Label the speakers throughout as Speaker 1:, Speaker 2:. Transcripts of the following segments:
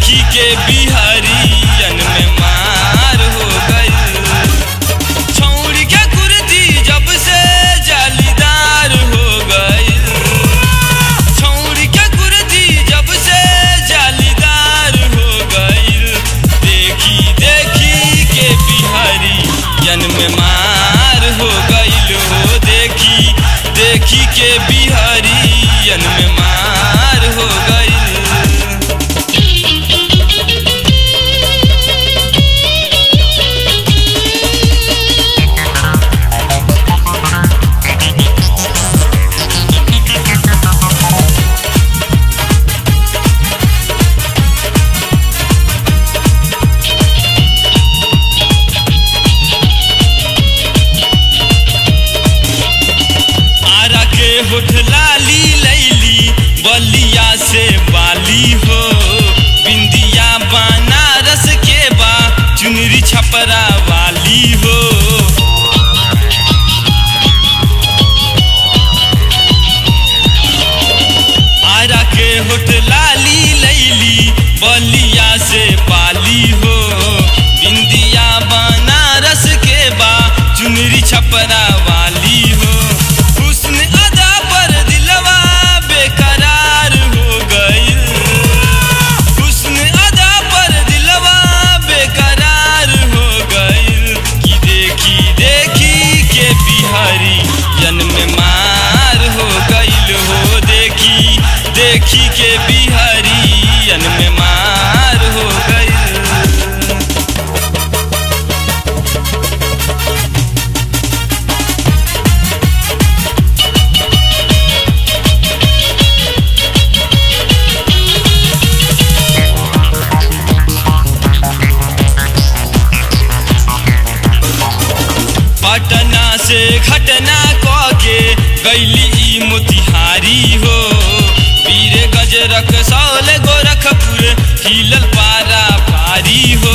Speaker 1: देखी के बिहारियन में मार हो गई छौड़ी के कुर्ती जब से जालीदार हो गई छौड़ी के कुर्ती जब से जालीदार हो गई देखी देखी के बिहारियन में मार हो गई हो देखी देखी के बिहारियन में मार हो गई आरा के होठ लाली लैली बलिया से बाली हो बिंदिया बनारस के बा चुनरी छपरा वाली हो आरा के होठ लाली लैली बलिया से बाली हो बिंदिया बनारस के बा चुनरी छपरा वाली हो हुस्न अदा पर दिलवा बेकरार हो गई हुस्न अदा पर दिलवा बेकरार हो गई कि देखी देखी के बिहारी जन्म मार हो गईल हो देखी देखी के बिहारी जन्म मार हो गईल पटना से घटना क के गैली ई मोतिहारी हो वीर गजरक सौल गोरखपुर हिलल पारा पारी हो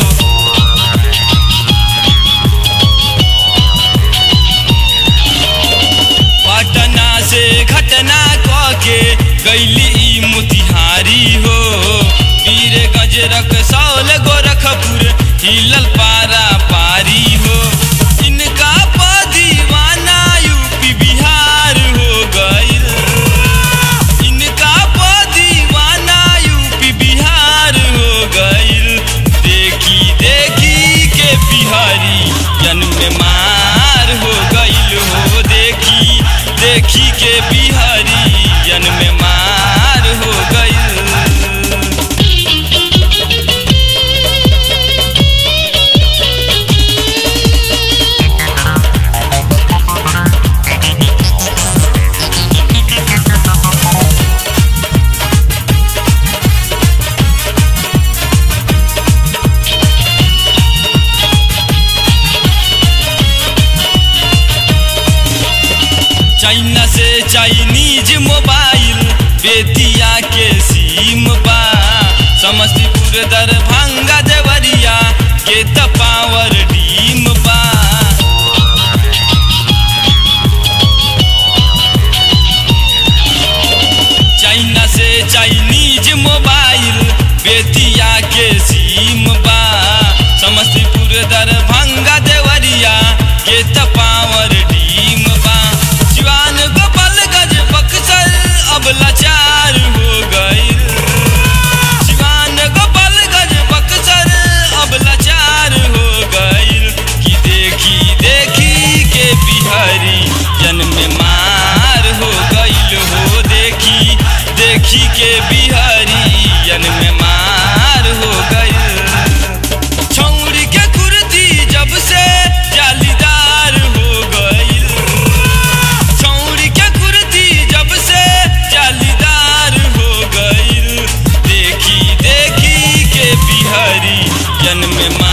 Speaker 1: पटना से घटना क के गैली ई मोतिहारी हो वीर गजरक सौल गोरखपुर हिलल पारा पारी हो इनका प दीवाना यूपी बिहार हो गईल इनका प दीवाना यूपी बिहार हो गईल देखी देखी के बिहारी जन्म मार हो गईल हो देखी देखी के बिहारी जन्म मार हो गईल चाइना से चाइनीज मोबाइल बेतिया के सीम बा समस्तीपुर दरभंगा देवरिया के त पावर डीम बा चाइना से चाइनीज मोबाइल बेतिया के सीम बा समस्तीपुर दरभंगा देवरिया के त पावर डीम बा सिवान गोपालगंज बक्सर अब लाचार हो गई सिवान गोपालगंज बक्सर अब लाचार हो गई कि देखी देखी के बिहारी जन्म मार हो गईल हो देखी देखी के बिहारी जन्म मार हो गईल छौड़ी के कुर्ती जब से जालीदार हो गईल छौड़ी के कुर्ती जब से जालीदार हो गईल देखी देखी के बिहारी जन्म मा